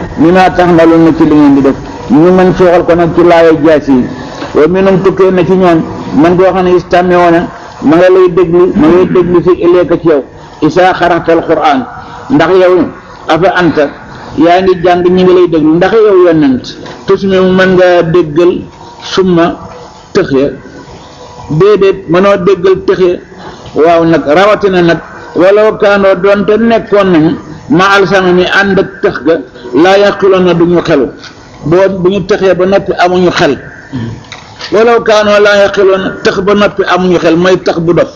mi maa taxmaloon na ci li ngeen di def ñu mën sooxal ko nag ci laaya jaas yi wa minum tukkee na ci ñoom man koo xam ne istàmme woona ma nga lay déglu ma ngay déglu si ileeka ci yow isaa xaraxtal quraan ndax yow afa anta yaa ngi jàng ñi ngi lay déglu ndax yow yonent tusmi mu mën nga déggal summa tëx ya déedéet mënoo déggal tëx ya waaw nag rawatina nag walaw kaanoo doonte nekkoon nañu ma alsama mi ànd ak tëx ga laa yaqiloon na duñu xelu boo bu ñu tëxee ba noppi amuñu xel walaw kaanoo laa yaqiloon na tëx ba noppi amuñu xel mooy tëx bu dof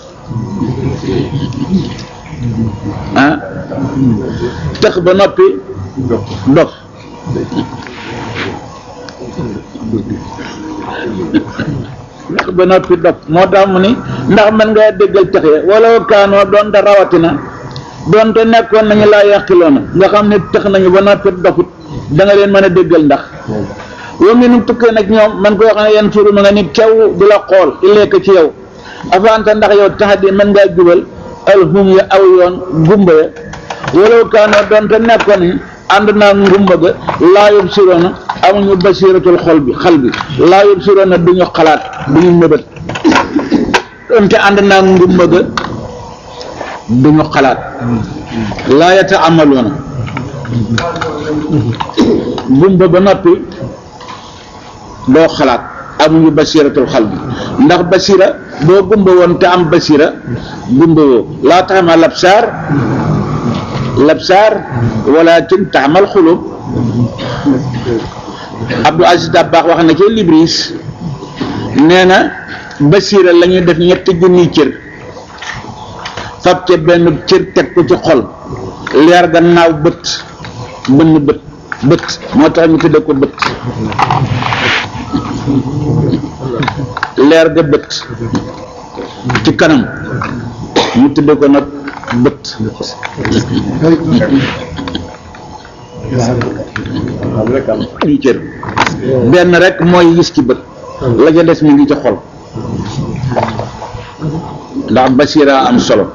ah tëx ba noppi dof ndax ba noppi dof moo tax mu ni ndax mën nga déggal texe wala kaanoo doonte rawatina doonte nekkoon nañu laa yàqiloona nga xam ne tex nañu ba noppi dofut da nga leen mën a déggal ndax yow mi nu tukkee nag ñoom man koo xam ne yenn suuru ma nga ni kew du la xool ileeka ci yow afanta ndax yow tax di mën ngaa jubal alhum ya aw yoon gumba ya wala kaanoo doonte nekkoon nañu ànd naa ngumba ga laa yób siroona amuñu basiratul xol bi xal bi laa yób siroona duñu xalaat duñu mëbët donte ànd naa ngumba ga duñu xalaat laa yata amaloona ngumba ba noppi doo xalaat amuñu basiratul xal bi ndax basira boo gumba woon te am basira gumba woo laa taxama labsaar labsaar walakin taxmal xulub Abdou Aziz Dabakh wax na ci Libris nee na basira la ñuy def ñetti junniy cër fab ca benn cër teg ko ci xol leer ga naaw bët bënn bët bët moo tax ñu tudde ko bët leer ga bët ci kanam ñu tudde ko nag bët di cër benn rek mooy gis ci bët la ca des mi ngi ci xol ndax basira am solo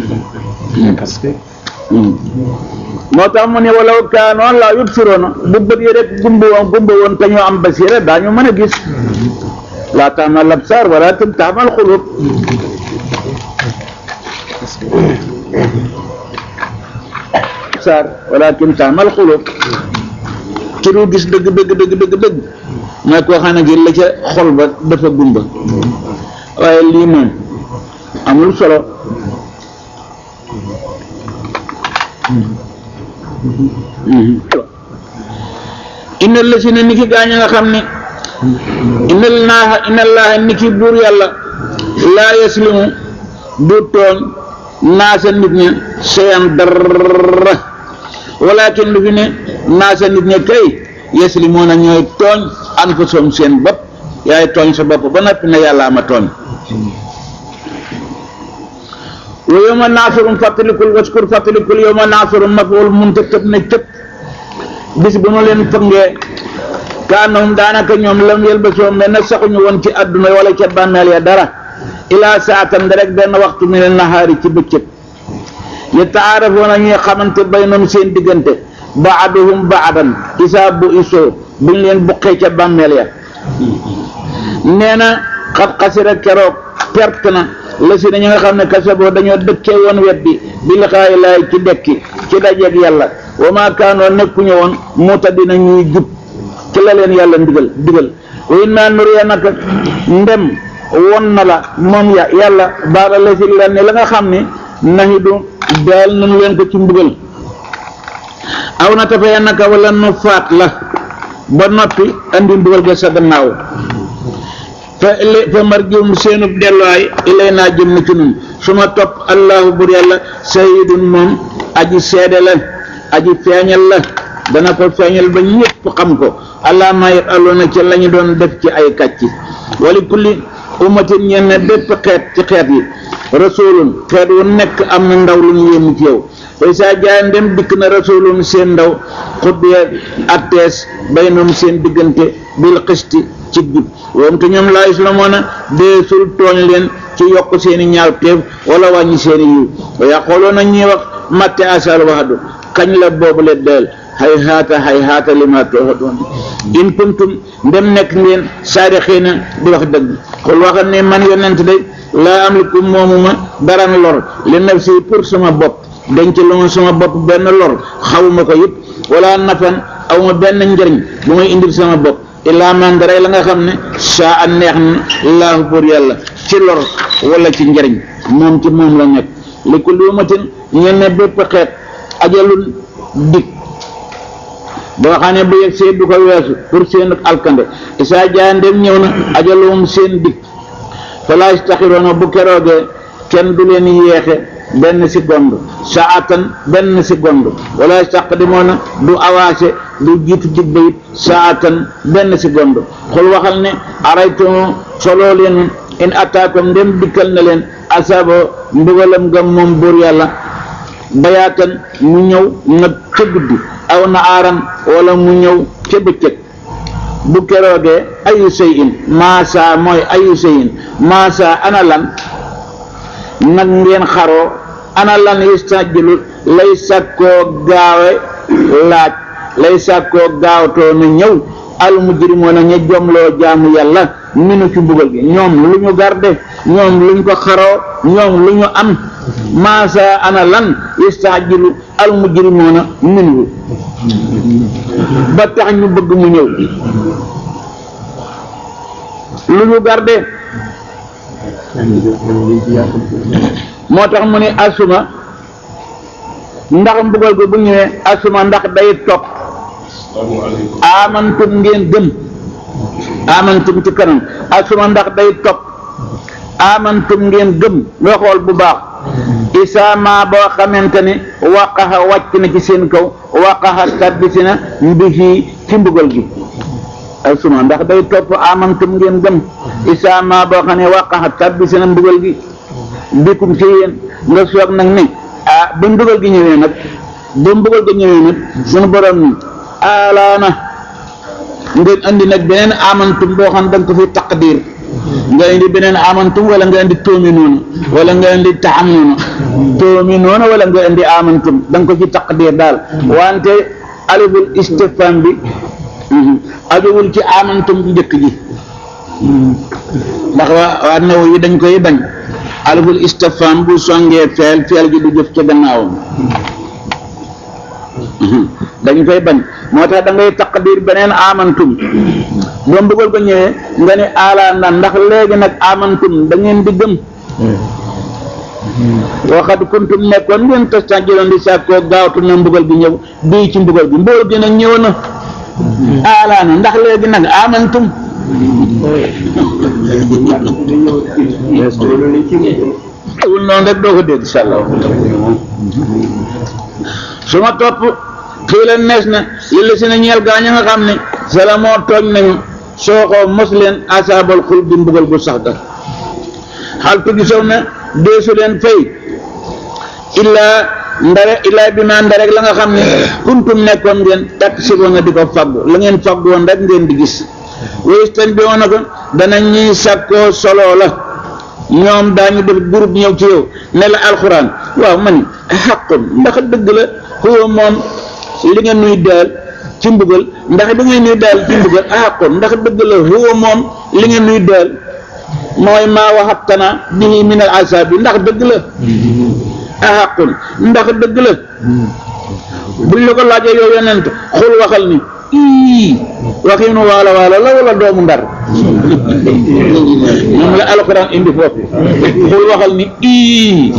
moo tax mu ne walaw kaanoon laa yubsiroona bu bët yi rek gumba woon gumba woon te ñoo am basira daañu mën a gis laa taamal absaar walaakin taamal xulub absaar walaakin taamal xulub ci du gis dëgg dëgg dëgg dëgg dëgg mooy koo xam ne gi la ca xol ba dafa gumba waaye lii moom amul solo inna la si ne ni ki gaañ nga xam ne inna laaha inna laaha ni ki buur yàlla laa yaslimu du tooñ naasa nit ña seyan dara walakin lu fi ne naasa nit ña kay yaslimoona ñooy tooñ anfusum seen bopp yaay tooñ sa bopp ba noppi ne yàlla ama tooñ wa yawma naasurum fàttalikul waskur fàttalikul yawma naasurum mafool munta tëb na cëpp bis bu nu leen fëngee kaanahum daanaka ñoom lam yelbasoo mel na saxuñu woon ci àdduna wala ca bàmmeel ya dara ilaa saatan rek benn waxtu mi ne nahaari ci bëccëg yataarafoona ñuy xamante baynahum seen diggante baaduhum baadan isaa bu isoo buñ leen buqee ca bàmmeel ya nee na xat xasira keroog perte na la si na ñi nga xam ne kasaboo dañoo dëkkee woon weddi bi liqaayi laay ci dekki ci dajeeg yàlla wa maa kaanoo nekkuñu woon muuta dina ñuy jub ci la leen yàlla ndigal digal wa in maa nuriya naka ndem won na la moom ya yàlla baada la si leen ne la nga xam ne nahidu daal nañu leen ko ci mbugal aw na tafaya naka wala nu faat la ba noppi andi mbugal ga sa gannaaw fa ilay fa marjium seenub delluwaay ilay naa jëm na ci nun su ma topp allahu bur yàlla sayidun moom aji seede la aji feeñal la dana ko feeñal ba ñëpp xam ko allah ma yafaloona ci la ñu doon def ci ay kàcc wali kulli ummatin ñenn bépp xeet ci xeet yi rasulun xeet wu nekk am na ndaw lu ñu yéemu ci yow fay saa jaay ndem dikk na rasulun seen ndaw xuddiya attees baynum seen diggante bil xisti ci jub woom te ñoom laa islamoona deesul tooñ leen ci yokk seeni ñaaw teef wala wàññi seeni yiw wa yaqooloona ñuy wax matte asal waxadu kañ la boobu le deel hay haata hay haata li ma tooxadoon in kuntum ndem nekk ngeen saari xëy na di wax dëgg xul waxal ne man yonent day laa amliku moomuma dara lor li nafsi pour sama bopp denc lu ma sama bopp benn lor xawuma ko it wala nafan awma benn njëriñ bu may indil sama bopp illaa man dara la nga xam ne saa a neex na laahu pour yàlla ci lor wala ci njëriñ moom ci moom la nekk li ko luumatin ñel ne bépp xeet ajalul dig boo xam ne bu yegg see du ko weesu pour seen alkande isaa jaa ndem ñëw na ajaluhum seen dig falaa yastaxiroona bu keroogee kenn du leen yéexe benn seconde saatan benn seconde wala yastaqdimoona du avancé du jiitu dig ba it saatan benn seconde xul waxal ne araytum soloo leen in ataakum ndem dikkal na leen asaba mbugalam nga moom buur yàlla bayaatan mu ñëw nag ca guddi aw na aaran wala mu ñëw ca bëccëg bu keroogee ayu sey in maasa mooy ayu sey in maasa ana lan nag ngeen xaroo ana lan yustajjilu lay sàkkoo gaawe laaj lay sàkkoo gaawtoo na ñëw al mujrimoona ña jomloo jaamu yàlla minu ci mbugal gi ñoom lu ñu garde ñoom luñ ko xaroo ñoom lu ñu am maasa ana lan yustajjilu al mujrimoona minu ba tax ñu bëgg mu ñëw lu ñu garde moo tax mu ne asuma ndax mbugal ko bu ñëwee asuma ndax day topp amantum ngeen gëm amantum ci kanam asuma ndax day topp amantum ngeen gëm nga xool bu baax isaama boo xamante ne waqaxa wàcc na ci seen kaw waqaxa tabbisi na mbihi ci mbugal gi asuma ndax day topp amantum ngeen gëm isaama boo xam ne waqaxa tabbisi na mbugal gi bikum ci yéen nga soog nag ne ah ba mbugal gi ñëwee nag ba mbugal gi ñëwee nag sunu borom ni alaana ngeen andi nag beneen amantum boo xam da nga ko fi taqdir nga indi beneen amantum wala nga indi toomi noonu wala nga indi taxam noonu toomi noonu wala nga indi amantum da nga ko ci taqdir daal wante aliful istifham bi ajowul ci amantum bu njëkk ji ndax waa waa naw yi dañ koy bañ aliful istifham bu songee feel feel gi du jëf ca gannaawam dañ koy bañ moo tax da ngay taqdir beneen amantum boo mbugal ko ñëwee nga ne ala na ndax léegi nag amantum da ngeen di gëm waxat kuntum nekkoon ngeen tastajiloon di sàkkoo gaawtu na mbugal gi ñëw bii ci mbugal gi mbugal gi nag ñëw na ala na ndax léegi nag amantum wul noonu rek doo ko dégg sàllaw su ma topp fii la nees na li la si na ñeel gaa ña nga xam ne sala moo tooñ nañu soo ko mos leen asaabal xul di mbugal bu sax ga xal tu gisow na deesu leen fay illaa ndare illaa bi ma ndarek la nga xam ne kuntum nekkoon ngeen takk sibo nga di ko faggu la ngeen faggu woon rek ngeen di gis wéystan bi woon na ko dana ñuy sàkkoo soloo la ñoom daañu def groupe ñëw ci yow ne la alxuraan waaw man xaqun ndax dëgg la xuwa moom li nga nuy daal ci mbugal ndax li nga nuy daal ci mbugal xaqun ndax dëgg la xuwa moom li nga nuy daal mooy maa waxatana bihi min al asaab bi ndax dëgg la xaqun ndax dëgg la buñ la ko laajee yow yonent xul waxal ni ii waxiinu waalo waalo la wala doomu ndar moom la alxuraan indi foofu xul waxal ni ii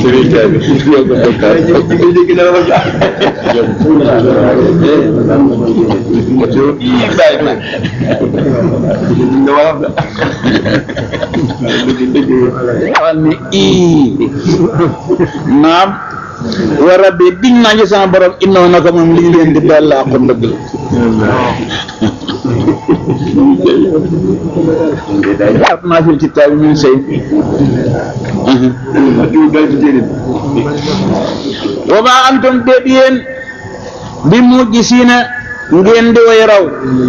waxal ni ii naam wa rabbi diñ naa ci sama borom innoo naka moom li ñu leen di daal laa ko dëgg la at maa fil kitaabi min shay wa maa antum déet yéen bi mujjisiina ngeen di way raw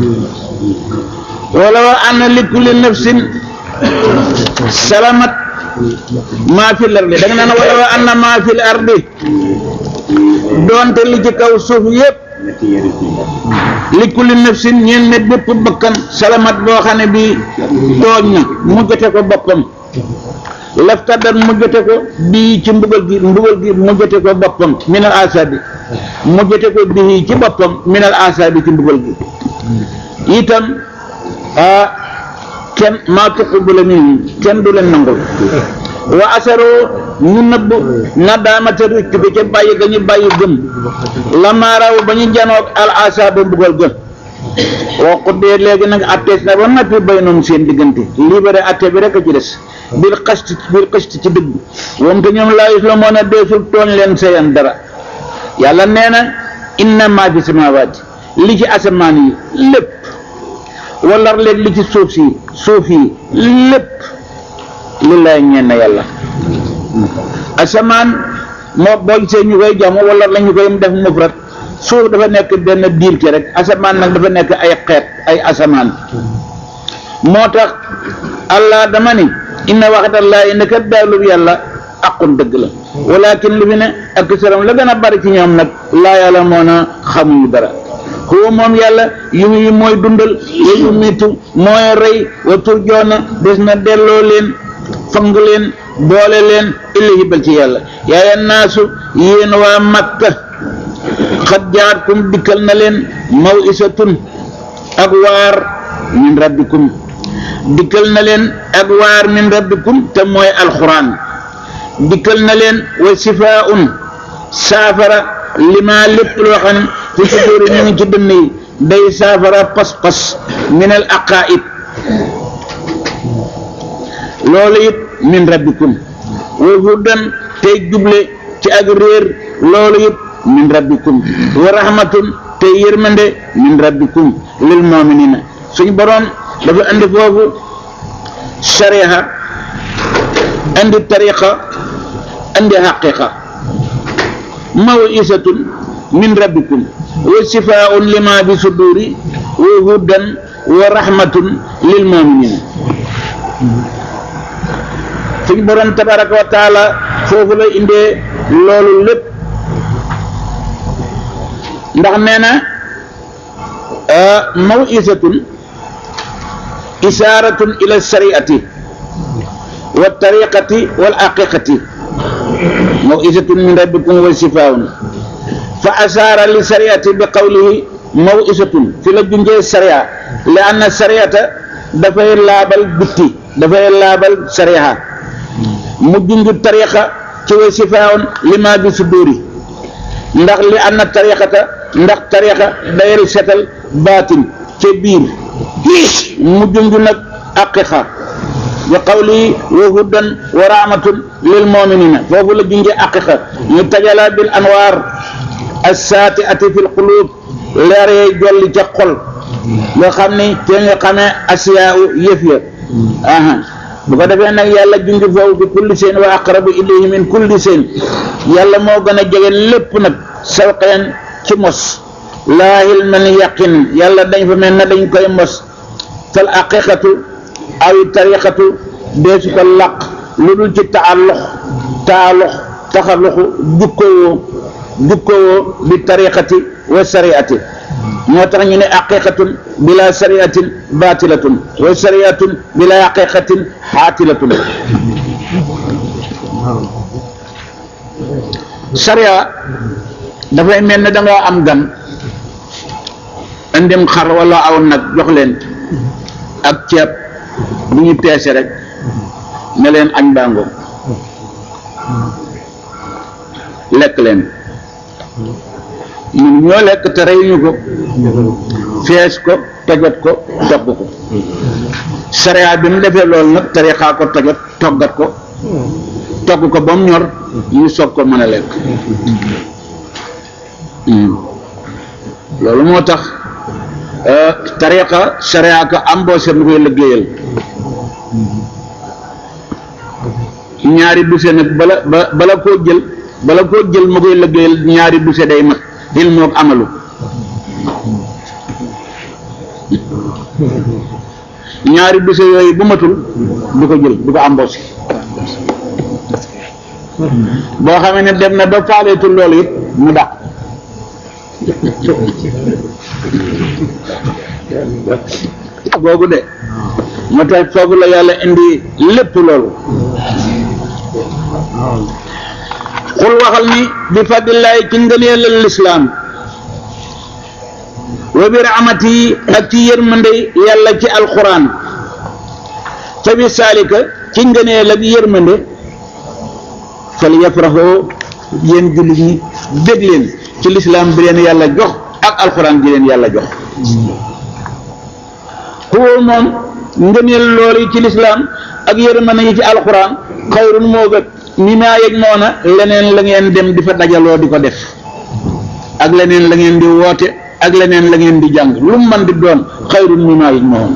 wala wa anna li kulli nafsin salamat maa fi lardi da nga naan wala wa anna maa fi ardi doonte li ci kaw suuf yépp li kulli nafsin ñeen ne bépp bakkan salamat boo xam ne bi tooñ na mu jote ko boppam laftadat mu jote ko bii ci mbugal gi mbugal gi mu jote ko boppam minal asabi mu jote ko bii ci boppam minal asabi ci mbugal gi itam ah kenn maa tuqbala minhum kenn du leen nangul wa asaroo ñu nëbb na daamata rëcc bi ca bàyyi ga ñu bàyyi gëm lamaaraw ba ñu janoog al asaba mbugal gën woo xuddee léegi nag attees na ba noppi bay noonu seen diggante libéré atte bi rek a ci des bil xast bil xast ci dëgg moom te ñoom laa la moon a deesul tooñ leen sayan dara yàlla nee na inna maa fi samaawaati li ci asamaan yi lépp wala léegi li ci suuf si suuf yi lépp lillaay ñeen na yàlla asamaan moo boo gisee ñu koy jàmm wala la ñu koy def mufrat suuf dafa nekk benn diir ki rek asamaan nag dafa nekk ay xeet ay asamaan moo tax allah dama ni inna waxdallaahi ne kat daalub yàlla aqun dëgg la walakin li fi ne ak saram la gën a bari ci ñoom nag laa yàlla moo na xamuñu dara huwa moom yàlla yu yi mooy dundal wa yu mitu mooy rey wa turjoona des na delloo leen fang leen boole leen ilayhi bal ci yàlla yaaya naasu yéen waa makka xat jaatkum dikkal na leen mawisatun ak waar min rabbikum dikkal na leen ak waar min rabbikum te mooy alquran dikkal na leen wa sifaun saafara lima lépp loo xam ne fi suduri ñu ngi ci dënn yi day saafara pas-pas min al aqaid loolu it min rabbikum wa hudan tey juble ci ak réer loolu it min rabbikum wa rahmatun tey yërmande min rabbikum lil muminina suñ boroom dafa andi foofu shariha andi tariqa andi haqiqa mawisatun min rabbikum wa sifaun lima bi suduri wa hudan wa rahmatun lil muminina suñ borom tabaraka wa taala foofu la indee loolu lépp ndax nee na mawisatun isaaratun ila shariati wa tariqati wal aqiqati mawisatun min rabbikum wa sifaun fa asaara li shariati bi qawlihi mawisatun fi la junjee sharia li anna shariata dafay laabal bitti dafay laabal sharia mu junj tariqa ci wa sifaun lima bi suduri ndax li anna tariqata ndax tariqa dayal setal baatin ca biir mu junj nag aqiqa bi qawli wa hudan wa rahmatun lil muminina foofu la junjee aqiqa ñu tajala bil anwaar assaati ati fil qulub leer yay jolli ca xol nga xam ni te nga xamee asiyaa u yëf ya aha bu ko defee nag yàlla junj foofu bi kulli seen wa aqrabu ilayhi min kulli seen yàlla moo gën a jege lépp nag sawqeen ci mos laa hilman yaqin yàlla dañ fa mel na dañ koy mos fal aqiqatu aw tariqatu deesu ko laq lu dul ci taallux taallux taxaluxu jukkowoo jukkowoo bi tariqati wa sariati moo tax ñu ne aqiqatun bila sariatin batilatun wa sariatun bila aqiqatin xaatilatun sariya dafay mel ne da nga am gan andim xar wala aw nag jox leen ak ceeb bu ñu peese rek ne leen añ bàngo lekk leen ñun ñoo lekk te reyuñu ko fees ko tojot ko togg ko sariya bi mu defee loolu nag tarixa ko tojot toggat ko togg ko ba mu ñor ñu soog ko mën a lekk loolu moo tax tariqa sariya ko embauché mu koy liggéeyal ñaari duse nag bala ba bala koo jël bala koo jël mu koy liggéeyal ñaari duse day mat il moog amalu ñaari duse yooyu bu matul du ko jël du ko embauché boo xamee ne dem na ba faaleetul loolu it mu dàq googu de moo tax foofu la yàlla indi lépp loolu xul waxal ni bi fadlillahi ci ngëneelal lislaam wa bi rahmati ak ci yërmande yàlla ci alquran ca bi saalika ci ngëneel ak yërmande fal yafraxoo yéen jullit ñi dégg leen ci lislaam bi leen yàlla jox ak alquran bi leen yàlla jox xuwoo moom ngëneel loolu ci lislaam ak yërmande yi ci alquran xayrun moo gën mi maa yëg noona leneen la ngeen dem di fa dajaloo di ko def ak leneen la ngeen di woote ak leneen la ngeen di jàng lu mu mën di doon xayrun mi maa yëg noona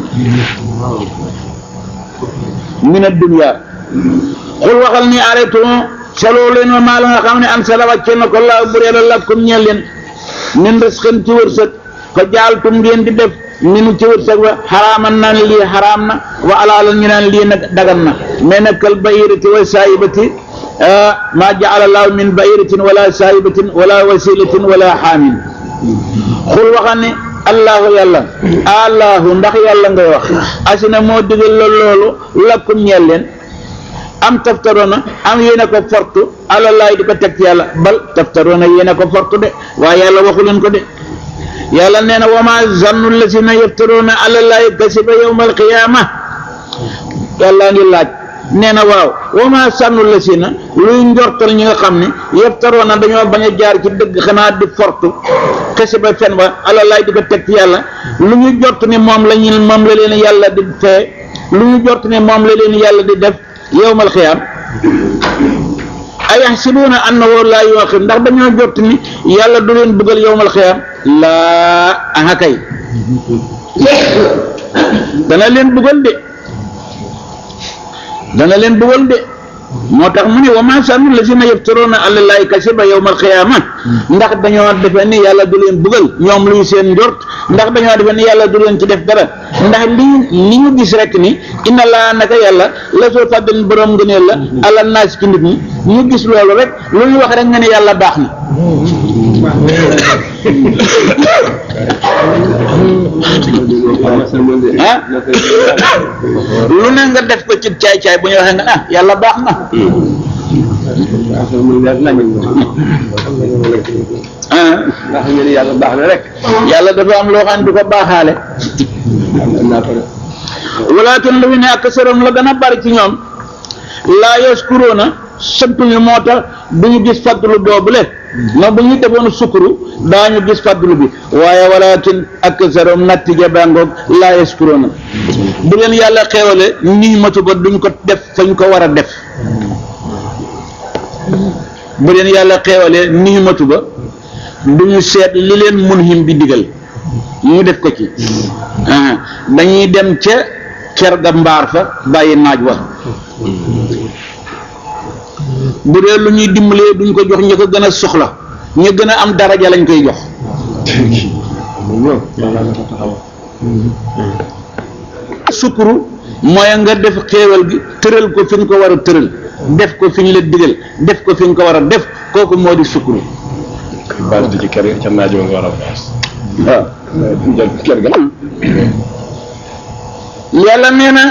min ad-dunya xul waxal ni arrêté saloo leen ma maa la nga xam ne an sala wàcce na ko laa bu reela lakkum ñeel leen min risqin ci wërsëg ko jaaltum ngeen di def minu ci wërsëg wa xaraaman naan lii xaraam na wa alaalan ñu naan lii nag dagan na mais nag kal bayirati wa saayibati maa jaala laahu min bayiratin wala saayibatin wala wasilatin wala xaamin xul waxal ne allahu yàlla allahu ndax yàlla ngay wax asina moo digal la loolu lakkum ñeel leen am taftaroona am yéena ko fortu alalaay di ko teg ci yàlla bal taftaroona yéena ko fortu de waaye yàlla waxu leen ko de yàlla nee na wama zannu lasina yaftaroona alalaay kasiba yawma alqiyaama yàlla ngi laaj nee na waaw wama zannu lasina luy njortal ñi nga xam ne yaftaroona dañoo bañ a jaar ci dëgg xanaa di fortu kasiba fen wa alalaay di ko teg ci yàlla lu ñu jort ni moom la ñu moom la leen yàlla di fee lu ñu jort ni moom la leen yàlla di def yowmal xiyaam ayaxsibuuna annahu laa yuaqib ndax dañoo jot ni yàlla du leen bëggal yowmal xiyaam laa aha kay dana leen bëggal de dana leen bëggal de moo tax mu ne wa maa sannu lazina yaftaruuna ala llaahi kasiba yowmal xiyaama ndax dañoo defe ni yàlla du leen bëggal ñoom luy seen njort ndax dañoo defe ni yàlla du leen ci def dara ndax lii li ñu gis rek ni inna laa naka yàlla la soo fàddalin borom ngëneel la ala naas ci nit ñi ñu gis loolu rek lu ñu wax rek nga ne yàlla baax na ah lu ne nga def ko ci caay-caay bu ñu waxee nga ah yàlla baax na ah ndax ñu ne yàlla baax na rek. yàlla dafa am loo xam ne du ko baaxaale walakin lu ne ak sëram la gën a bari ci ñoom laa yaskuruuna sant ñu moo tax du ñu gis fadlu boobule ma bu ñu defoon sukuru daañu gis fadlu bi waaye walakin ak sëram nattija bangoog laa yaskuruuna bu leen yàlla xeewale nii matu ba duñ ko def fañ ko war a def bu leen yàlla xeewalee nii matu ba duñu seet li leen munhim bi digal ñu def ko ci ah dañuy dem ca ker ga mbaar fa bàyyi naaj wa bu dee lu ñuy dimbalee duñ ko jox ñi ko gën a soxla ñu gën a am daraja lañ koy jox sukuru mooy nga def xéewal gi tëral ko fi ñu ko war a tëral def ko fi ñu la digal def ko fi ñu ko war a def kooku moo di sukuru baas di ci kër ca naaj wa nga war a baas. waaw jël kër ga. yàlla nee na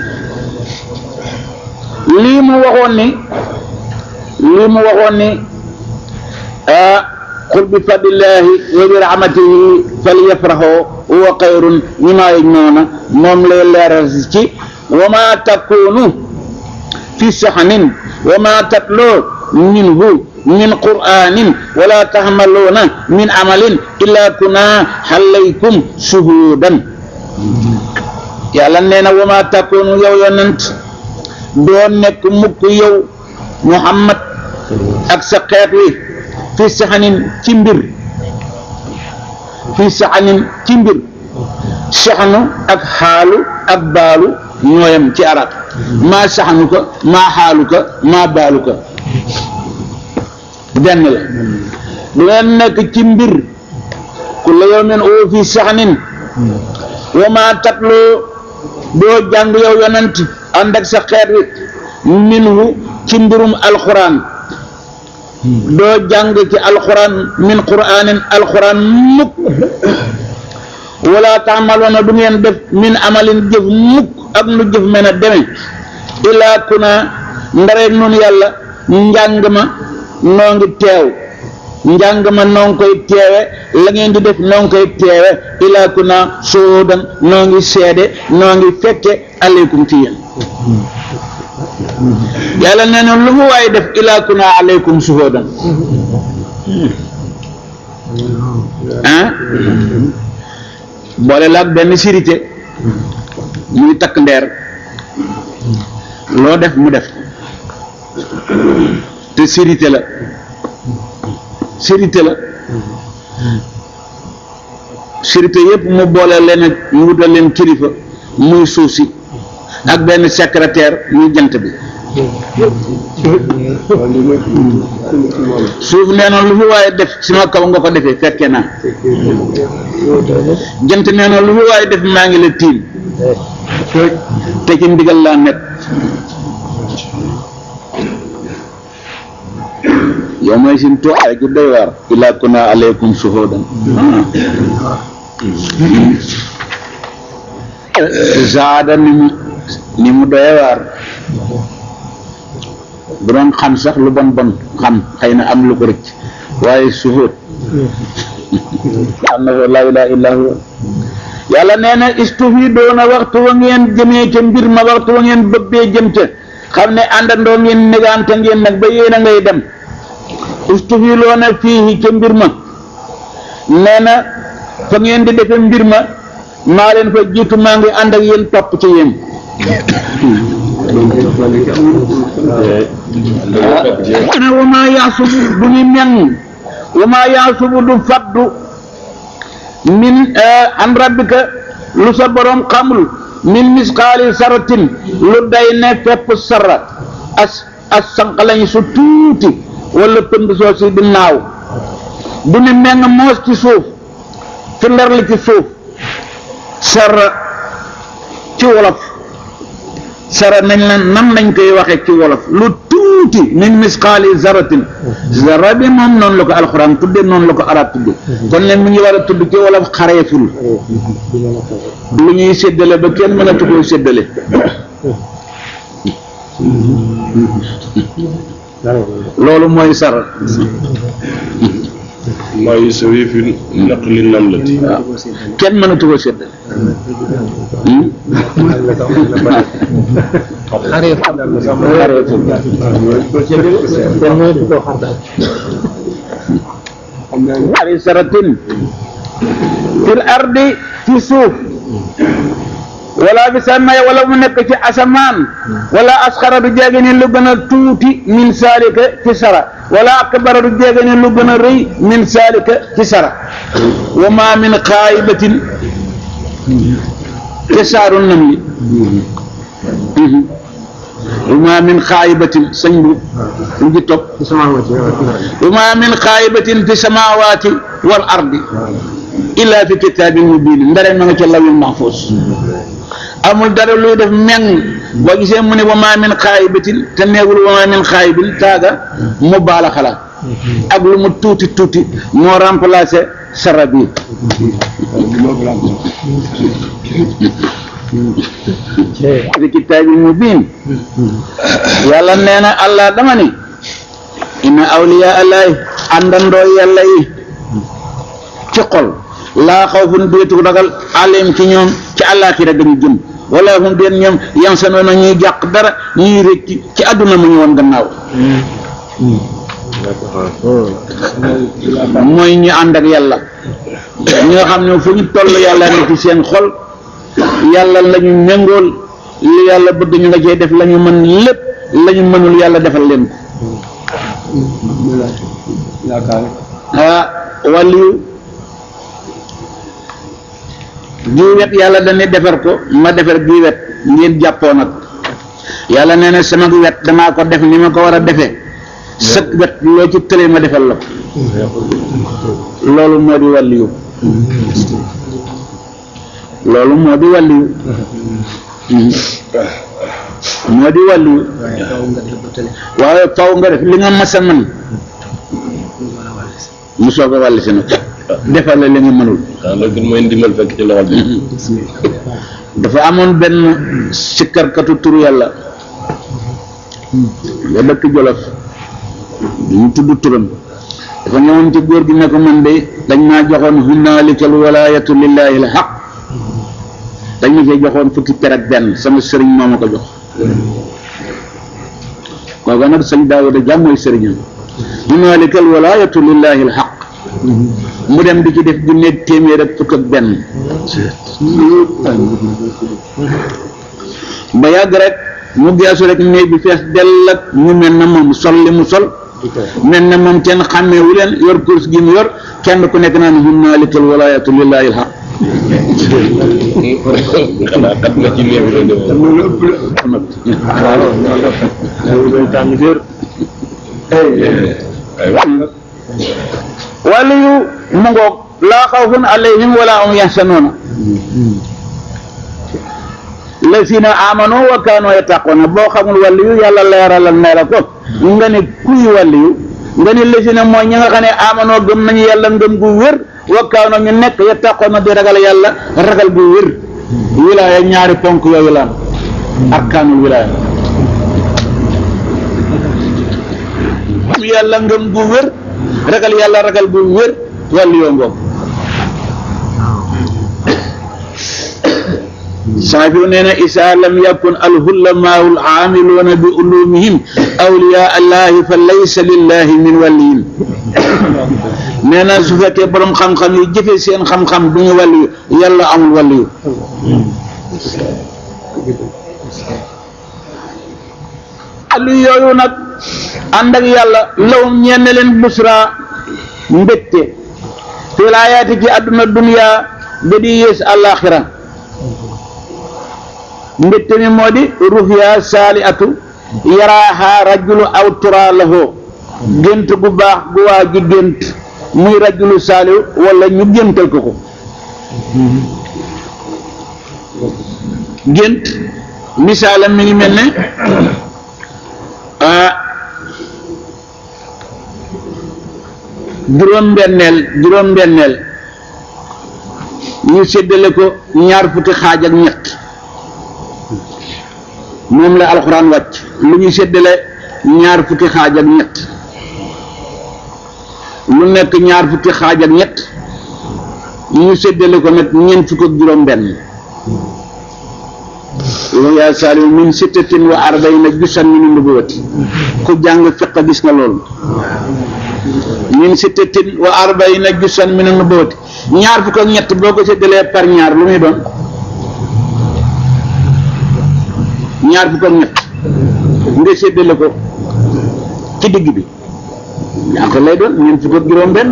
lii mu waxoon ni lii mu waxoon ni ah qul bi fadlillahi wa bi rahmatihi falyafrahu huwa xayrun mimma yajmauna moom lay leeral ci wa ma takunu fi saxanin wa ma tatloo minhu min qur'anin wala tahmaluna min amalin illa kuna xalaykum shuhudan yàlla nee na wama takkoonu yow yonent doo nekk mukk yow muhammad ak sa xeet wi fi saxanin ci mbir fi saxanin ci mbir saxanu ak xaalu ak baalu ñooyam ci arab maa saxanu ko maa xaalu ko maa baalu ko benn la du ngeen nekk ci mbir ku la yawmin oo fi saxanin wa maa tatloo doo jàng yow yonent ànd ak sa xeet wi minhu ci mbirum alxuraan doo jàng ci alquran min quraanin alquran mukk wala taamaloona du ngeen def min amalin jëf mukk ak nu jëf mën a deme ilaa kuna ndareeg nun yàlla njàng ma noo ngi teew njàng ma noo ngi koy teewe la ngeen di def noo ngi koy teewe ilaa kuna soodan noo ngi seede noo ngi fekke aleykum ci yéen yàlla nee na lu mu waaye def ilaa kuna aleykum suhoodan ah boole la ak benn sirité muy takk ndeer loo def mu def te sirité la sirité la sirité yépp mu boole leen ak mu wutal leen kilifa muy suuf si ak benn secrétaire muy jant bi suuf nee na lu fi waaye def sama kaw nga ko defee fekke naa jant nee na lu fi waaye def maa ngi la tiim te ci ndigal laa nekk yow mooy sin tuwaay ju doy waar ilaa kuna aleykum suhudan zaada ni mu ni mu doy waar bu doon xam sax lu bon bon xam xëy na am lu ko rëcc waaye suhud am na fa laa ilaaha illaa huwa yàlla nee na istufi doona waxtu wa ngeen jëmee ca mbir ma waxtu wa ngeen bëbbee jëm ca xam ne àndandoo ngeen négante ngeen nag ba yéen a ngay dem istufi loona fii ca mbir ma nee na fa ngeen di defe mbir ma maa leen fa jiitu maa ngi ànd ak yéen topp ci yéen ana wa maa yaasubu du ñu meng wa maa yaasubu du faddu min an rabbika lu sa borom xamul min misqaali saratin lu day ne fepp sara as as sànq lañ su tuuti wala pënd soo si di naaw du ne meng moos ci suuf fi ndar li ci suuf sara ci wolof sara nañ la nan lañ koy waxe ci wolof lu tuuti min misqaali zaratin zara bi moom noonu la ko alxuraan tudde noonu la ko arab tudde kon nag mu ngi war a tudd ci wolof xareeful lu ñuy séddale ba kenn mën a tukkoo séddale loolu mooy sara maa yusawi fi naqli namlati waaw kenn mën a tukkoo séddale xareeful ari saratin fil ardi ci suuf wala bi samay wala mu nekk ci asamaan wala asxara du jéege ne lu gën a tuuti min saalika ci sara wala akbara du jéege ne lu gën a rëy min saalika ci sara wa ma min xaayibatin ci saaru nam li wa ma min xaayibatin sañ bu lu ji topp wa ma min xaayibatin fi samawati wal ardi illa fi kitaabin mubiin ndare ma nga ca lawil mahfuus amul dara luy def meng boo gisee mu ne wa ma min xaayibatin te neegul wa ma min xaayibin taaga mu baala xalaat ak lu mu tuuti tuuti moo remplacé sara bi fi kitaabin mubiin yàlla nee na allah dama ni inna awliya allahi àndandoo yàlla yi ci xol laa xawfun déetu ragal alim ci ñoom ci àllaaxira dañu jëm wala hum deen ñoom yan sa noona ñuy jàq dara ñuy rëcc ci àdduna mu ñu woon gannaaw mooy ñu ànd ak yàlla ñi nga xam ne fu ñu toll yàlla ne ci seen xol yàlla la ñu méngool li yàlla bëgg ñu nga cee def la ñu mën lépp la ñu mënul yàlla defal leen ko ah wàllu bii wet yàlla dañuy defar ko ma defar bii wet ngeen jàppoo nag yàlla nee na sama wet damaa ko def ni ma ko war a defee sëg wet loo ci tëlee ma defal la ko loolu moo di wàllu loolu moo di wàllu moo di wàllu waaye faw nga def li nga mas a mën mu soog a wàll si nag defal la li nga mënul waaw loolu gën mooy ndimbal fekk ci loxol bi dafa amoon benn sikkarkatu turu yàlla nga dëkk Jolof duñu tudd turam dafa ñëwoon ci góor gi ne ko man de dañ maa joxoon hunnaalikal walaayatu lillahi al haq dañ ma cee joxoon fukki per ak benn sama sëriñ moo ma ko jox kooka nag sëñ Daawuda jàmm mooy sëriñam hunnaalikal walaayatu lillahi al haq mu dem di ci def ju nekk téeméer ak fukk ak benn ba yàgg rek mu geesu rek néeg bi fees dell ak ñu mel na moom sol li mu sol mel na moom kenn xàmmeewu leen yor course gi mu yor kenn ku nekk naan hunnaalikal walaayatu lillahi al haq xanaa kat na ci néew la demee wàllu yu mu ngoog laa xawfun alayhim wala hum yaxsanuuna lazina amanu wa kaanu yattaquna boo xamul wàllu yu yàlla leeralal ne la ko nga ne kuy wàllu yu nga ne lazina mooy ñi nga xam ne amanoo gëm nañu yàlla ngëm gu wér wa kaanu ñu nekk yattaquna di ragal yàlla ragal gu wér wilaaya ñaari ponk yooyu la am arkaanul wilaaya yàlla ngëm gu wér ragal yàlla ragal gu wér wàllu yoo ngoog saafi nee na isaa lam yakun alhullamaau alaamiluuna bi ulumihim awliyaa allahi fa laysa lillahi min waliyin nee na su fekkee borom xam-xam yi jëfe seen xam-xam du ñu wàllu yu yàlla amul wàllu yu wàllu yooyu nag ànd ak yàlla lawum ñenn leen busra mbégte fil hayaati ci àdduna dunya ba di yées àllaaxira mbégte mi moo di ruhya saali atu yaraaha rajulu aw tura lahoo gént gu baax gu waa ji gént muy rajulu saali wala ñu géntal ko ko gént misaalam mi ngi mel ne ah juróom-benneel juróom-benneel ñu séddale ko ñaar fukki xaaj ak ñett moom la alxuraan wàcc lu ñu séddale ñaar fukki xaaj ak ñett lu nekk ñaar fukki xaaj ak ñett ñu séddale ko nag ñeent fukk ak juróom-benn yaa saalimu min sittatin wa arbaina jusan min nubuwati ku jàng fiq gis nga loolu min sittatin wa arbaina jusan min nubuwati ñaar fukk ak ñett boo ko séddalee par ñaar lu muy doon ñaar fukk ak ñett nga séddale ko ci digg bi ñaata lay doon ñeent fukk ak juróom-benn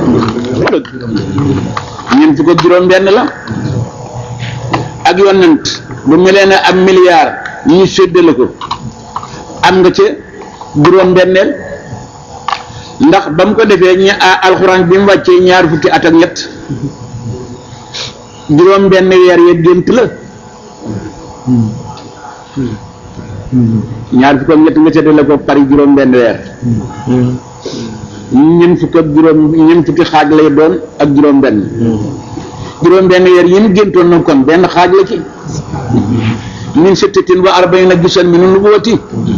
ñeent fukk ak juróom-benn la ak yonent bu melee ne am milliard ñu séddale ko am nga ca juróom-benneel ndax ba mu ko defee ña alxuraan bi mu wàccee ñaar fukki at ak ñett juróom-benn weer ya gént la ñaar fukk ak ñett nga séddale ko pari juróom-benn weer ñeent fukk ak juróom ñeent fukki xaaj lay doon ak juróom-benn. juróom benn weer yi mu géntoon na kon benn xaaj la ci min sittatin wa arbaina jusan min nubuwati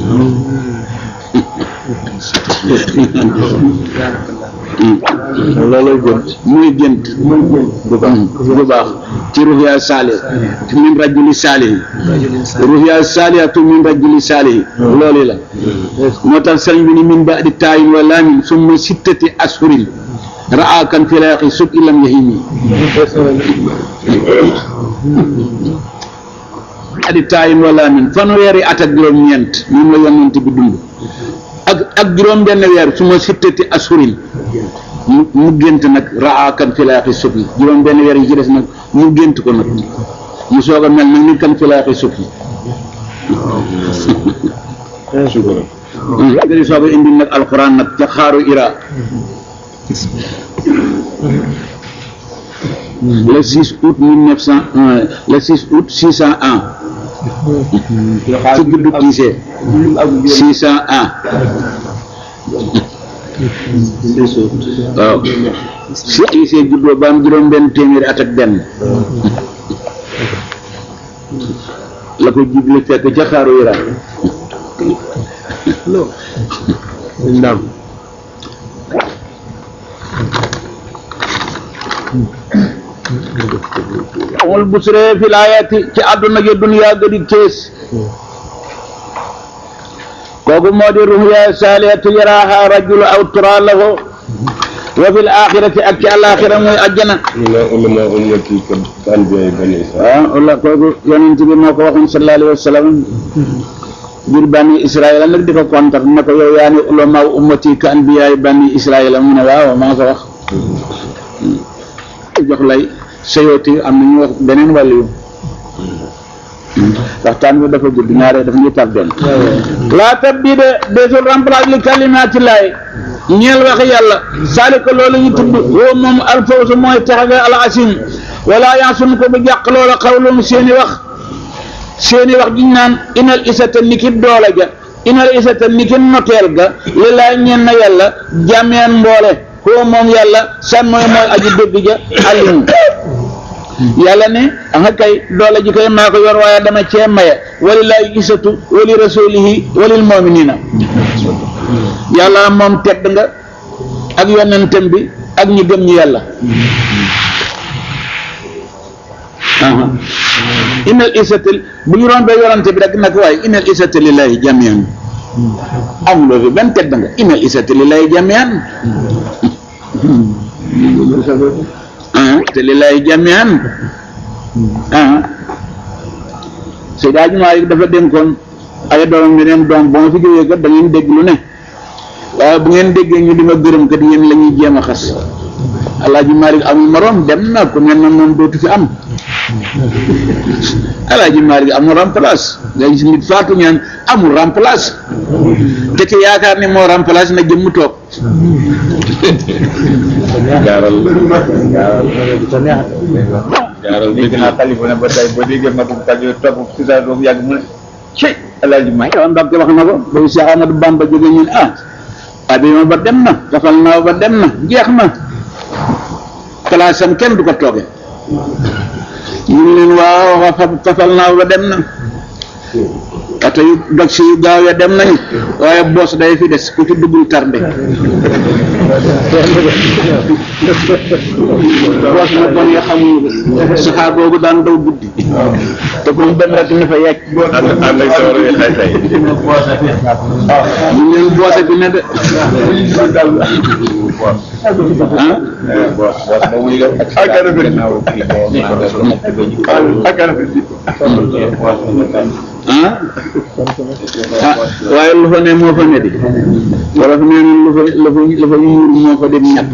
loolooy gént muy gént bu baax bu baax ci ruhya saalih min rajuli saalih ruhya saalihatu min rajuli saalih loolu la moo tax sëriñ bi ni min baadi taayin wa laamin summa sittati ashurin raa kan filaaxi sub ilam yahimi adi taayin wala min fanweeri at ak juróom-ñeent moom la yonent bi dund ak ak juróom benn weer su ma sittati asurin mu mu gént nag raa kan filaaxi sub yi juróom benn weer yi ci des nag mu gént ko nag mu soog a mel nag ni kan filaaxi sub yi di soog a indi nag alxuraan nag ca xaaru ira le 6 août 1901 le 6 août 601 ci juddu Kiise 601 waaw Cheikh Issa juddoo ba am juróom benn téeméeri at ak benn la ko jible fekk ca xaaru Iran ndam amul busre fi laayati ci àdduna gi duniyaa gëdi kees kooku moo di ruhya saaliyatu yaraaha rajulu aw tura lahu wa fil axirati ak ci alaxira muy ajjana ñu ne ulama ummati ka anbiya bani Israil waaw walla kooku yonent bi moo ko waxoon sallallahu alayhi wa sallam ngir bani israila nag di ko kontar ne ko yow yaa ni ulama ummati ka anbiyaay bani israila mu ne waaw maa ko wax jox lay sayooti am na ñu wax beneen wàllu yu waxtaan bi dafa gudd ñaare dafa ñuy tar benn laa tabdida desul remplace li kalimaati laay ñeel waxi yàlla saalika loolu ñu tudd woo moom alfawsu mooy taxaga al asim wala yansun ko bu jàq loola xawlum seeni wax seeni wax diñ naan inal isata niki doole ga inal isata niki noteel ga li laay ñeen na yàlla jàmmeen mboole koo moom yàlla san mooy mooy aji dégg ja alimu yàlla ne anga kay doole ji koy maa ko yor waaye dama cee maye walillahi isatu wali rasulihi walil muminina yàlla moom tedd nga ak yonentam bi ak ñi gëm ñi yàlla aha innal isata bu ñu doon ba yonante bi rek nag waaye innal isata lillahi jamian amuloo fi benn tedd nga innal isata lillahi jamian ah te lillahi jamian ah Seydi Hadji Malick dafa dénkoon ay doomam ne leen doom ba ma fi jógee kat da ngeen dégg lu ne waaye bu ngeen déggee ñu di ma gërëm kat yéen la ñuy jéem a xas Alaaji Malick amul moroom dem na ku mel na moom dootu fi am Alaaji Malick amul remplace nga gis nit faatu ñaan amul remplace te ki yaakaar ni moo remplace na jëmm toog gaaral gaaral dégg naa xalifa ne ba tey ba déggee magum kajo topp si saa doom yàgg mu ne ci alaaji may yow Mbacke wax na ko ba Cheikh Amadou Bamba jógee ñun ah abima ba dem na tafal naaw ba dem na jeex na place am kenn du ko tooge ñu ngi leen waaw wax tafal naaw ba dem na oto yu dog si yu gaaw ya dem nañu waaye boos day fi des ku ci duggul tardé boos na bon ya xamuñu ko saxaar boobu daan daw guddi te ku mu dem rek ni fa yegg ànd ànd ak sawar yi xay xay ñu ngi leen boose bi ne de ah ah ah waaye lu fa ne moo fa ne di wala fa nee lu fa lu fa lu fa yuur moo fa dem ñett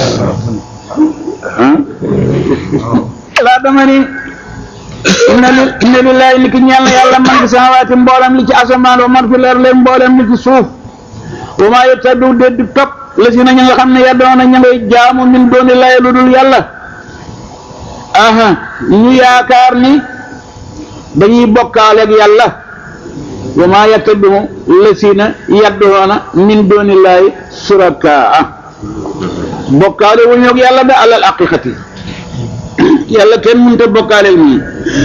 ah laa dama ni inna li inna lillahi ni ki ñeel na yàlla man fi samawaati mboolem li ci asamaan wa man fi leer leen mboolem li ci suuf wa maa yettadu déet di topp la si na ña nga xam ne yaddoona ña ngay jaamu min dooni lay lu dul yàlla aha ñu yaakaar ni dañuy bokkaaleeg yàlla wa maa yettadu la si na yaddoona min dooni lay surakaa bokkaale wu ñoog yàlla da alal aqiqati yàlla kenn mënut a bokkaaleel nii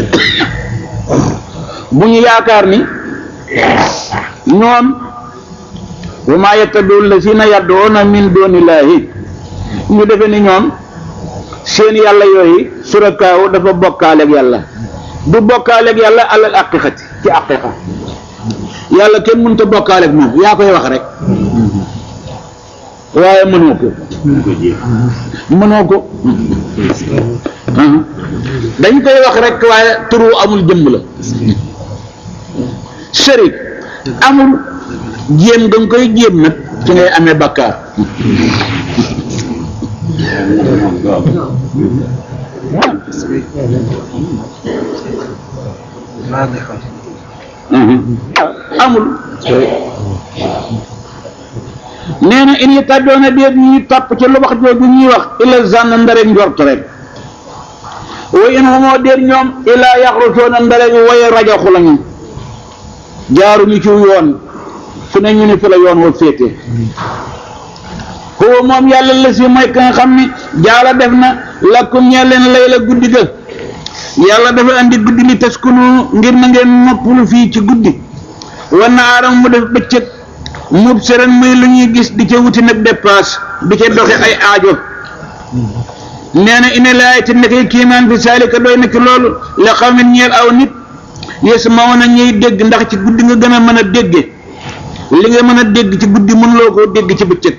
bu ñu yaakaar ni ñoom wa maa yettadu lazina yad'una min dunillahi ñu defe ni ñoom seen yàlla yooyu surakaaw dafa bokkaaleeg yàlla du bokkaaleeg yàlla alal aqiqati ci aqiqa yàlla kenn mënut a bokkaaleeg moom yaa koy wax rek waaye mënoo ko mënoo ko dañ koy wax rek waaye turu amul jëmm la sëriñ amul jéem nga koy jéem nag ci ngay amee bakkaar amul nee na in yattaba'uuna déet ñuy topp ci lu wax jooju ñuy wax illa zanna ndare njort rek wa in humoo déet ñoom illa yaxrusuuna ndare way rajaxu lañu jaaruñu ci yoon fu ne ñu ni fi la yoon wa féete huwa moom yàlla la si mooy ka nga xam ne jaala def na lakum ñee leen lay la guddi ga yàlla dafa andi guddi li taskunu ngir na ngeen noppalu fii ci guddi wa naaram mu def bëccëg mub seren muy lu ñuy gis di ca wuti nag dépasse di ca doxe ay aajo nee na ina laay te nekkee kiimaan fi saalika doy na ci loolu la xaw ne ñeel aw nit yes ma woon a ñuy dégg ndax ci guddi nga gën a mën a dégge li nga mën a dégg ci guddi mënuloo koo dégg ci bëccëg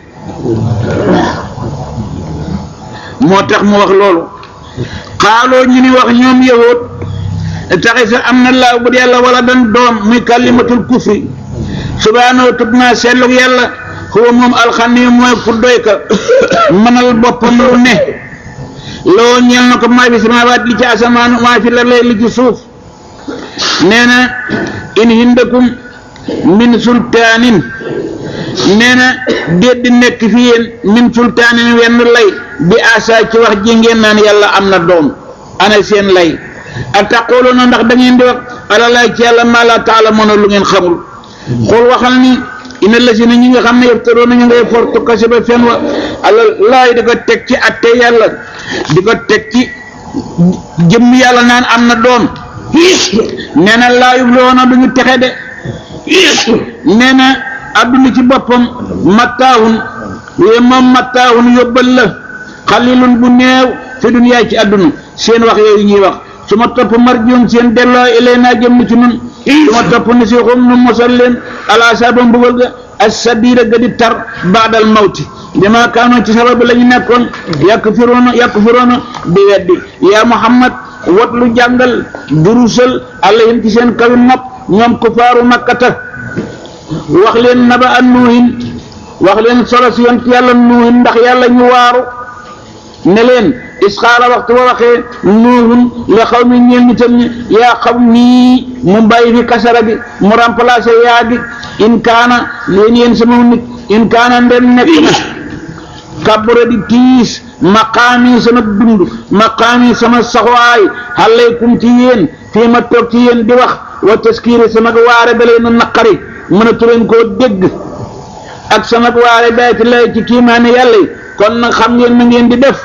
moo tax mu wax loolu xaaloo ñu ni wax ñoom yahut taxi sa am na laaw bu yàlla wala dan doom muy kalimatul kufri subhaanahu tub naa seetlug yàlla xuwa moom alxani mooy ku doy ka mënal boppam lu ne loo ñeel na ko maa fi samaawaat li ci asamaan maa fi la lay li ci suuf nee na in hindakum min sultaanin nee na déet di nekk fi yéen min sultaanin wenn lay bi asa ci wax ji ngeen naan yàlla am na doom ana seen lay a taqooloona ndax da ngeen di wax alalay ci yàlla maa laa taalamoona lu ngeen xamul xool waxal ni ina la si na ñi nga xam ne yeftaroona ñu ngay fortu kase ba fen wa ala laay di ko teg ci atte yàlla di ko teg ci jëmm yàlla naan am na doom nee na laayub loona du ñu texe de nee na adduna ci boppam mattaahun yooyu moom mattaahun yóbbal la xalilun bu néew fi duniyaa ci adduna seen wax yooyu ñuy wax su ma topp marjium seen delloo ilay naa jëm ci nun su ma topp ni si xum nu mosal leen alaasaba mbugal ga assadira ga di tar baadal mawti dama kaanoon ci sababu la ñu nekkoon yàq firoona yàq firoona di weddi yaa muhammad wat lu jàngal durusal alayhim ci seen kawi nopp ñoom kufaaru makkata wax leen naba an nuuhin wax leen solo si yont yàlla nuuhin ndax yàlla ñu waaru ne leen isxaala waxtu ba waxee nuuhun la xaw mi ñeel nitam ñi yaa xaw nii mu bàyyi fi kasara bi mu remplacé yaa bi in kaana leen yéen sama nit in kaana ndem nekk na kabura di tiis maqaami sama dund maqaami sama saxwaay alaykum ci yéen fii ma toog ci yéen di wax wa taskiiri sama waare da leen a naqari mënatu leen koo dégg ak sama waare day ci lay ci kiimaane yàlla yi kon nag xam ngeen na ngeen di def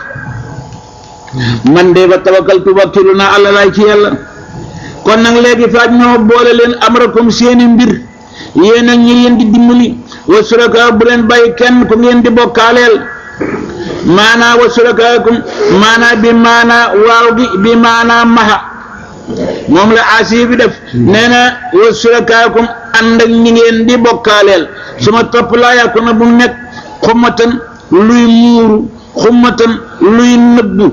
man de ba tawakkaltu wakkilu naa àlla laay ci yàlla kon nag léegi faaj ñoo boole leen amrakum seeni mbir yéen ak ñi leen di dimbali wa suraka bu leen bàyyi kenn ku ngeen di bokkaaleel maanaa wa surakaakum maanaa bi maanaa waaw gi bi maanaa maha moom la asi bi def nee na wa surakaakum ànd ak ñi ngeen di bokkaaleel su ma topp laa yàkku na bu nekk xummatan luy muuru xummatan luy nëbbu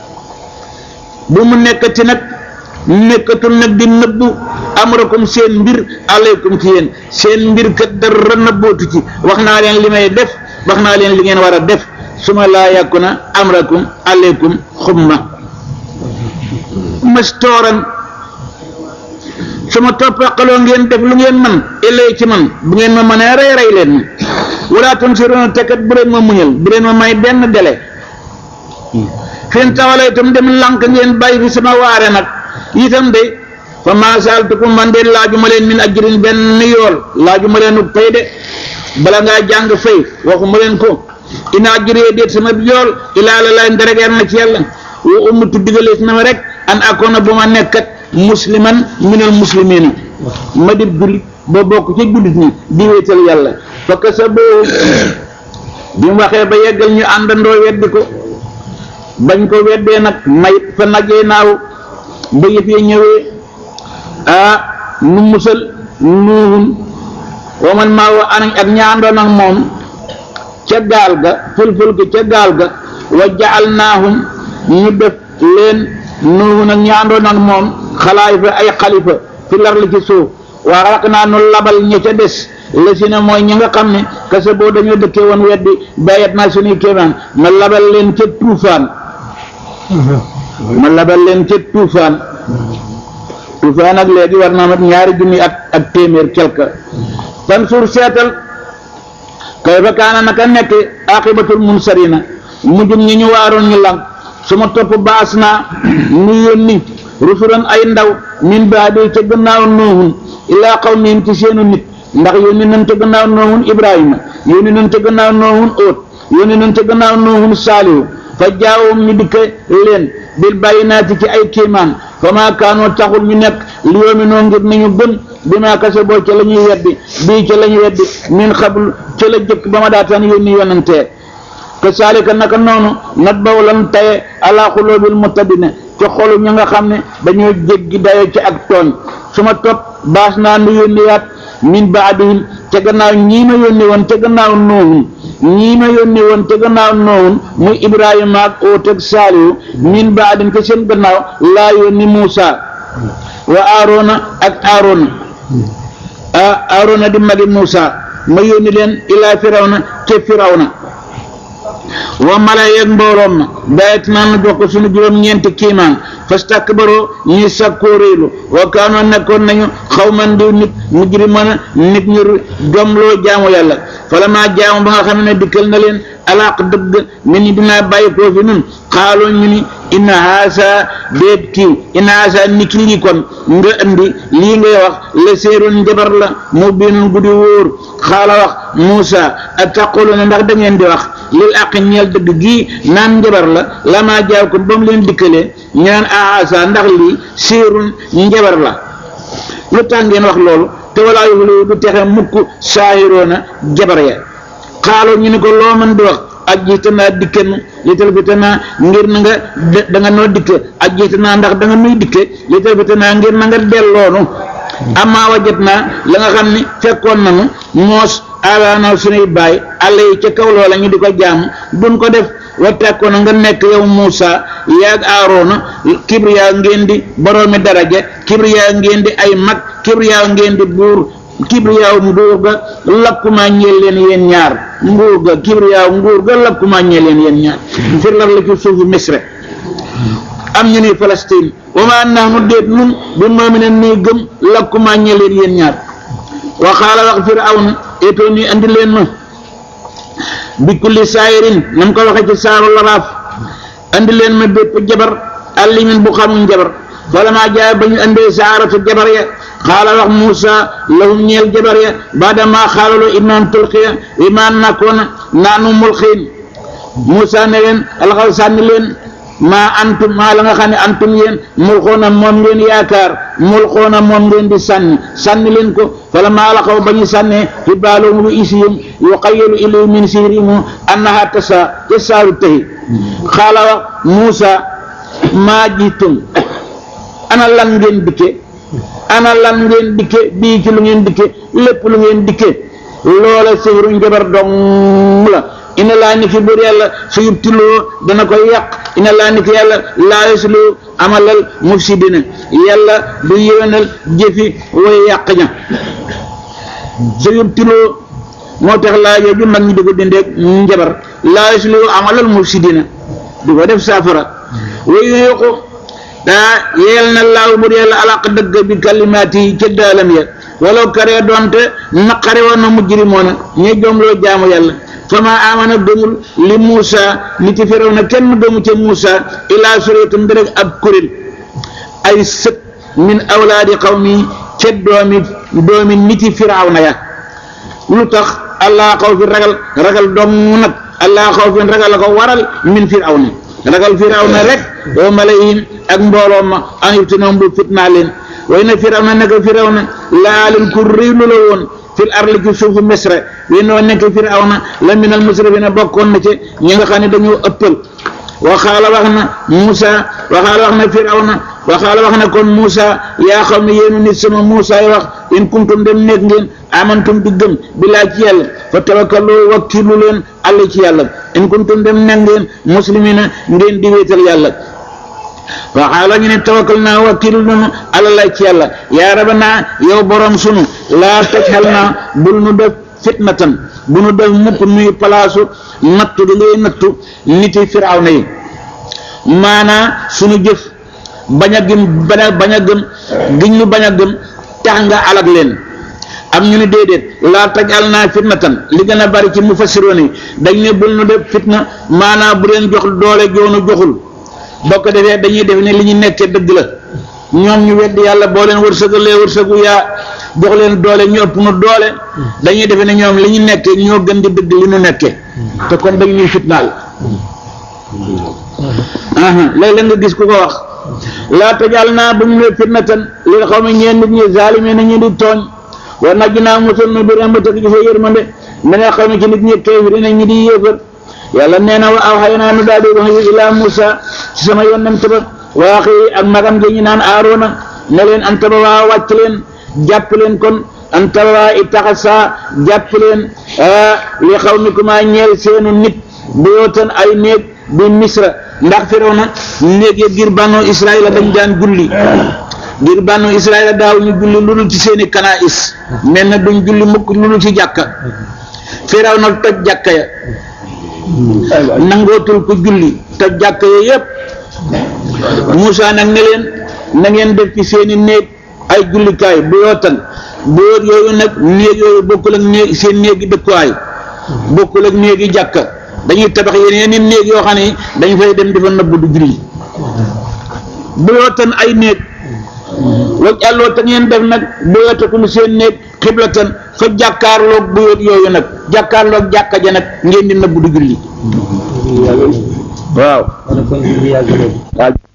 bu mu nekkati nag nekkatul nag di nëbbu amrakum seen mbir aleykum ci yéen seen mbir kat dara nëbbootu ci wax naa leen li may def wax naa leen li ngeen war a def su ma laa yàkku na amrakum aleykum xumma mastooran su ma toppaqaloo ngeen def lu ngeen man illay ci man bu ngeen ma mënee rey rey leen ma wala tunsiruuna tekkat bu leen ma muñal bu leen ma may benn délai fen tawala itam dem lànk ngeen bàyyi fi sama waare nag itam de fa maa saaltukum man de laaju ma leen min ajrin benn yool laaju ma leen pay de bala ngaa jàng fay waxu ma leen ko ina ajree déet sama yool ilaa la lay nderegeer na ci yàlla wa ummatu digalees na ma rek an akoona bu ma nekkat musliman minal muslimina ma di jullit ba bokk ci jullit ñi di wéetal yàlla fa kasa boo bi mu waxee ba yeggal ñu àndandoo weddi ko bañ ko weddee nag mayit fa najee naaw ba yëf yi ñëwee ah nu musal nuuhun wa man maa wa anañ ak ñaandoon ak moom ca gaal ga fulful gi ca gaal ga wa jaal naahum ñu def leen nuuhun ak ñaandoon ak moom xalaayifa ay xalifa fi lar li ci suuf waa raq naa nu labal ña ca des la si ne mooy ñi nga xam ne kese boo dañoo dëkkee woon weddi bayat naa suñuy kéemaan ma labal leen ca tuufaan ma labal leen ca tuufaan tuufaan ak léegi war naa mat ñaari junni at ak téeméer quelque fan suur seetal kay fa kaana naka nekk aqibatul munsarina mujjum ñi ñu waaroon ñu lang su ma topp baas naa nu yónni rusulan ay ndaw min baadi ca gannaaw noohun ilaa qawmihim ci seenu nit ndax yónni nañ ca gannaaw noohun ibrahima yónni nañ ca gannaaw noohun óot yónni nañ ca gannaaw nuuhum saalihu fa jaawum ñu dikk leen bil bayinaati ci ay kiimaan fa maa kaanoo taxul ñu nekk li yoomi noo ngir nañu gën bi maa kase boo ca la ñuy weddi bii ca la ñuy weddi min xablu ca la jëkk ba ma daataan yónni yonantee ke saalika naka noonu nat baw lan taye ala xuloobil mutadina ci xolu ñi nga xam ne dañoo jéggi dayo ci ak tooñ su ma topp baas naa nu yónniwaat min baadihim ca gannaaw ñii ma yónni woon ca gannaaw noohun ñii ma yónni woon ca gannaaw noohun muy ibrahima ak oot ak saalihu min baadin ca seen gannaaw laa yónni muusa wa aarona ak aarona ah aarona di magi muusa ma yónni leen ilaa firawna ca firawna wa mala yeeg mbooloom ma bayet naa nu jox ko suñu juróom-ñeenti kiimaan fastakbaroo ñuy sakkoo réelu wa kaanoo nekkoon nañu xaw man diw nit mujriman nit ñu jomloo jaamu yàlla fala maa jaamu ba nga xam ne dikkal na leen alaaq dëgg mi ni dinaa bàyyi koo fi nun xaaloo ñu ni inna haasa déet kii inna haasa ni ki lii kon nga andi lii ngay wax la séeroon njabar la mu biinun guddi wóor xaala wax Muusa a taquluna ndax da ngeen di wax lil aqi ñeel dëgg gii naan njabar la la maa jaaw ko ba mu leen dikkalee ñu naan haasa ndax lii séerun njabar la lu tax ngeen wax loolu te walaa yuflihu du texe mukk saahiroona jabar ya xaaloo ñu ni ko loo mën di wax ak jiitanaa dikkenu li talbitanaa ngir na nga da nga noo dikke ak jiitanaa ndax da nga nuy dikke li talbitanaa ngir na nga delloonu amaa wajat naa la nga xam ni fekkoon nanu moos abaana sunuy baay àll yi ca kaw loola ñu di ko jaam duñ ko def wattakkoon nga nekk yow Muusa yaag Aaroona kibriyaa ngeen di boroomi daraja kibriyaa ngeen di ay mag kibriyaa ngeen di buur kibriyaaw nguur ga lakkuma ñeel leen yéen ñaar nguur ga kibriyaaw nguur ga lakkuma ñeel leen yéen ñaar fir lar la ci suufu misre am ñu ni Palestine wa ma nahnu déet nun bi mu'minin nii gëm lakkuma ñeel leen yéen ñaar wa xaala wax firawna etoo nii andi leen ma bi kulli saayirin nam ko waxe ci saaru laraaf andi leen ma bépp jabar allimin bu xamul jabar wala maa jaay ba ñu andee saaratu jabar ya xaala wax Muusa lahum ñeel jabar ya baada maa xaalaloo imaan tulqiya imaan nakkoona naanu mulxiin Muusa ne leen alxaw sànni leen maa antum maa la nga xam ne antum yéen mulxoona moom ngeen yaakaar mulxoona moom ngeen di sànni sànni leen ko fala maa alxaw ba ñu sànnee xibaalahum lu isihim yuqayyalu ilayhi min sihrihim annaha tasa ca saaru tëhi xaala wax Muusa maa jiitum ana lan ngeen dikke ana lan ngeen dikke bii ci lu ngeen dikke lépp lu ngeen dikke loola sihru njabar dong la ina laa ni ki buur yàlla su yubtiloo dana koy yàq ina laa ni ki yàlla laa yaslu amalal mufsidina yàlla du yéwénal jëfi way yàq ña su yubtiloo moo tax laa jooju mag ñi di ko dindeeg njabar laa yaslu amalal mufsidina di ko def saafara way yuuqu daa yeel na laaw bur yàlla alaq dëgg bi kalimaati yi ca daalam ya walaw karee doonte naqare woon na mujrimoona ñe joomloo jaamu yàlla fa ma amana gëmul li Muusa nit ci firaw na kenn gëmu ca Muusa ilaa suriyatum rek ab kuréel ay sët min awlaadi qawmi ca doomi doomi niti firaw na ya lu tax allah xaw fi ragal ragal dong nag allah xaw fi ragal la ko waral min firaw na ragal firaw na rek wa malayhim ak mbooloo ma an yuftinoom bu fitnaa leen way na firaw na nekk firaw na laalin ku réylu la woon fil arli ci suufu misra wi noo nekk firaw na la minal musrifina bokkoon na ci ñi nga xam ne dañoo ëppal waxaala wax na Muusa waxaala wax na firaw na waxaala wax na kon Muusa yaa xam ne yéenu nit sama Muusa yi wax in kuntum dem nekk ngeen amantum di gëm billaa ci yàlla fa tawakkalu wakkilu leen àll ci yàlla in kuntum dem nekk ngeen muslimina ngeen di wéetal yàlla waxaala ñu ne tawakkal naa wakkilu nunu àlalay ci yàlla yaa rabanaa yow borom sunu laa tajxal naa bul nu def fitnatan bu nu def mukk nuy palaasu nattu di ngay nattu niti firaw na yi maanaa sunu jëf bañ a gëm bañ a bañ a gëm giñ ñu bañ a gëm tax nga alag leen am ñu ne déedéet laa tajal naa fitnatan li gën a bari ci mufassiroon yi dañ ne bul nu def fitna maanaa bu leen jox doole joonu joxul boo ko defee dañuy def ne li ñu nekkee dëgg la ñoom ñu wedd yàlla boo leen wërsëgalee wërsëgu yaa jox leen doole ñu ëpp nu doole dañuy defe ne ñoom li ñu nekkee ñoo gën di dëgg li ñu nekkee te kon dañ ñuy fitnaal léeg-léeg nga gis ku ko wax laa tajal naa bu mu ne fitnatan li xaw ma ñeen nit ñi zaalime na ñu di tooñ war naj naa musal nu bi rahmatak ci sa yërmande mi nga xam ne ci nit ñi kéefiri na ñi di yéefar yàlla nee na wa aw xëy naa nu daal di wax yu ilaa Musa ci sama yonent ba waa xëy ak magam gi ñu naan Aaroona ne leen anta ba waa wàcc leen jàpp leen kon anta ba waa itaxasa jàpp leen li xaw mi kuma ñeel seenu nit bu yootan ay néeg bi misra ndax Firawna néeg ya ngir bànnu Israëla dañ daan julli ngir bànnu Israëla daaw ñu julli lu dul ci seeni kanaïs mel na duñ julli mukk lu dul ci jàkka Firawna toj jàkka ya nangootul ko julli toj jàkka ya yépp Moussa nag ne leen na ngeen def ci seeni néeg ay jullikaay bu yootan bu yoot yooyu nag néeg yooyu bokkul ak néeg seen néegi dëkkuwaay bokkul ak néegi jàkka dañuy tabax yeneen i néeg yoo xam ne dañ fay dem dafa nëbb du julli bu yootan ay néeg waj àlloo te ngeen def nag bu yootakum seen néeg xiblatan fa jàkkaarloog bu yoot yooyu nag jàkkaarloog jàkka ja nag ngeen di nëbb du julli waaw kon julli yàgg na waaw